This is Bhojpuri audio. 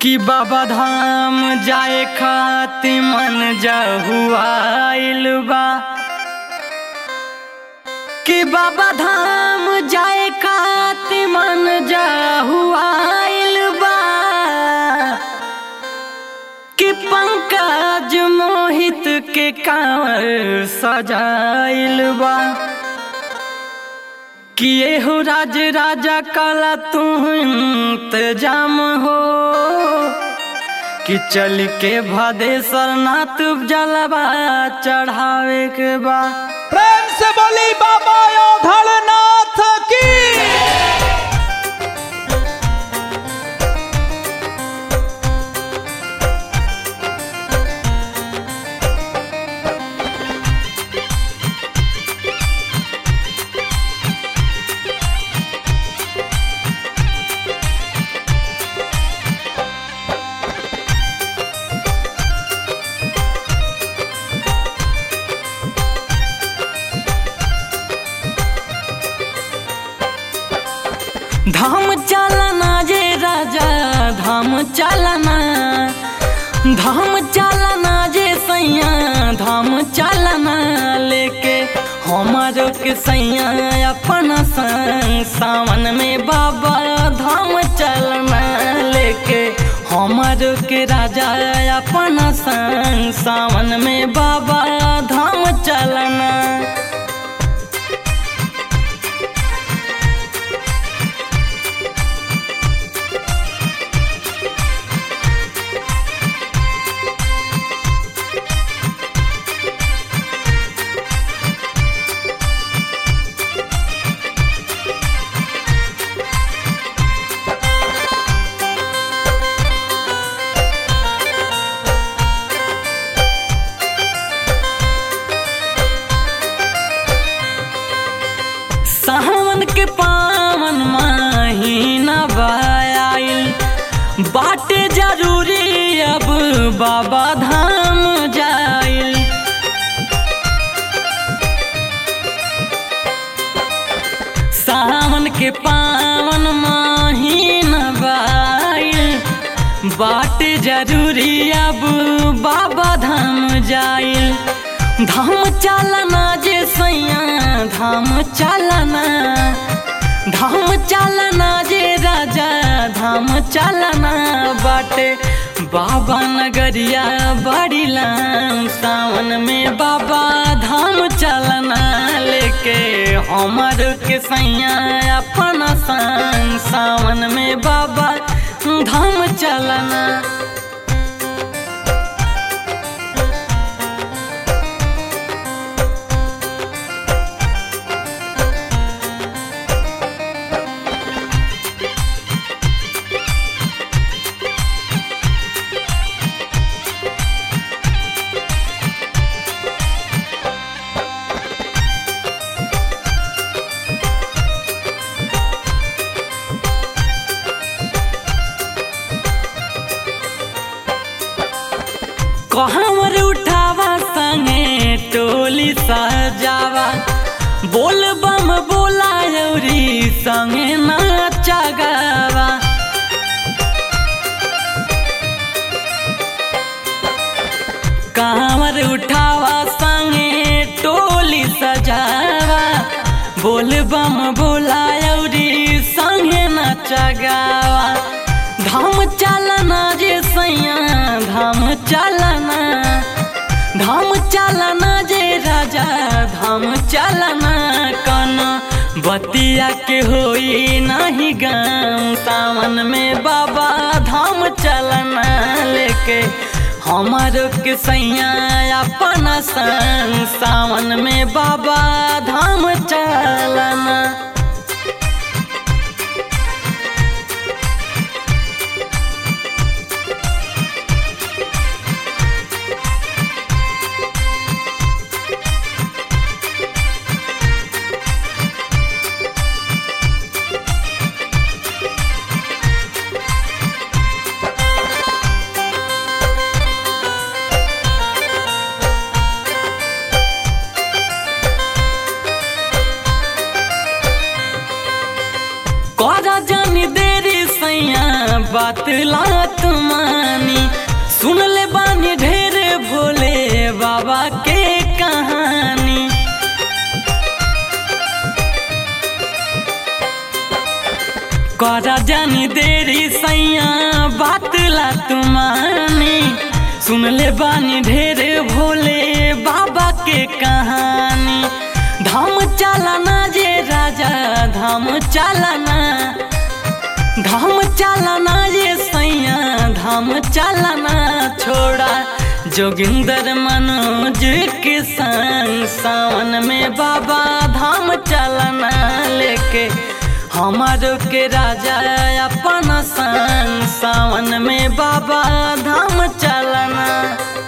कि बाबा धाम जाए खाति मन जहुआइल बा कि बाबा धाम जाए खाति मन जहुआइल बा कि पंकज मोहित के कांवर सजाइल बा कि हो राज राजा काला तू इंतजाम हो कि चल के भदेश्वर नाथ जलवा चढ़ावे के बा प्रेम से बोली बाबा योधड़नाथ की धाम चलना जे राजा धाम चलना धाम चलना जे सैया धाम चलना लेके हमारो के सैया अपना संग सावन में बाबा धाम चलना लेके हमारो के राजा अपना संग सावन में बाबा धाम चलना सावन के पावन महीना बाइल बाटे जरूरी अब बाबा धाम जाइल सावन के पावन महीना बाइल बाटे जरूरी अब बाबा धाम जाइल धाम चलना जे सैया धाम चलना धाम चलना जे राजा धाम चलना बाटे बाबा नगरिया बड़ी लाम सावन में बाबा धाम चलना लेके हमर के सैया अपना संग सावन में बाबा धाम चलना कहवर उठावा संगे टोली सजावा बोल बम बोला यौरी संगे नाचा गावा कांवर उठावा संगे टोली सजावा बोल बम बोला यौरी संगे नाचा गावा धाम चलना जे सैया धाम चलना धाम चलना जे राजा धाम चलना कन बतिया के होई नहीं गाम सावन में बाबा धाम चलना लेके हमारो के सैया अपना संग सावन में बाबा धाम चलना बात लात मानी सुन ले बानी ढेर भोले बाबा के कहानी करा जानी देरी सैया बात ला तुमानी सुन ले बानी ढेर भोले बाबा के कहानी धाम चालाना जे राजा धाम चालाना धाम चालाना ये सैया धाम चालाना छोड़ा जोगिंदर मनोज के संग सावन में बाबा धाम चालाना लेके हमारो के राजा अपन संग सावन में बाबा धाम चालाना